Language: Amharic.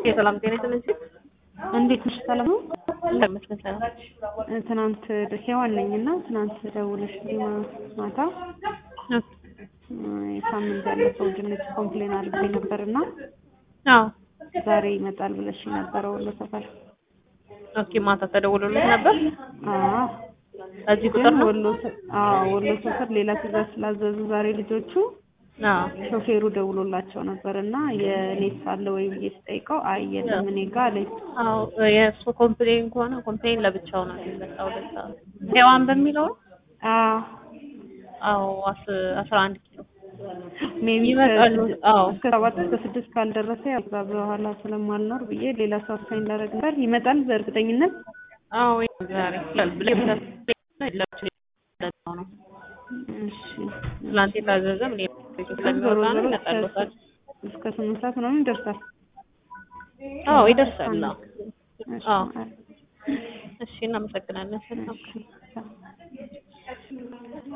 የሰላም ጤና ይስጥልኝ። እንዴት ነሽ? ሰላም ነው? እንደምትመስል ሰላም። ትናንት ሔዋን ነኝ እና ትናንት ደውለሽልኝ ማታ ሳምንት ያለፈው ድንች ኮምፕሌን አድርጌ ነበር እና አዎ ዛሬ ይመጣል ብለሽ ነበረ ወሎ ሰፈር። ኦኬ ማታ ተደውሎልኝ ነበር። አዎ እዚህ ቁጥር ግን ነው? ወሎ ሰ- አዎ ወሎ ሰፈር ሌላ ትዕዛዝ ስላዘዙ ዛሬ ልጆቹ አዎ ሾፌሩ ደውሎላቸው ነበር እና የኔት አለ ወይ ብዬ ስጠይቀው አይ የለም እኔ ጋ አለኝ። አዎ የእሱ ኮምፕሌን ከሆነ ኮምፕሌን ለብቻው ነው የሚመጣው። ለዛ ነው። ሔዋን በሚለው ነው? አዎ አዎ አስ- አስራ አንድ ኪሎ ሜቢ ይመጣሉ። አዎ እስከ ሰባት እስከ ስድስት ካልደረሰ ያው ከዛ በኋላ ስለማልኖር ብዬ ሌላ ሰው አሳይን ላደርግ ነበር። ይመጣል በእርግጠኝነት። አዎ ዛሬ ብለህ ለብቻው ነው። እሺ ትላንት የታዘዘም እኔ ስለሚወጣ ነው ይመጣልዎታል። እስከ ስምንት ሰዓት ምናምን ይደርሳል። አዎ ይደርሳል። አዎ እሺ አዎ። እሺ እናመሰግናለን። ሰላም እሺ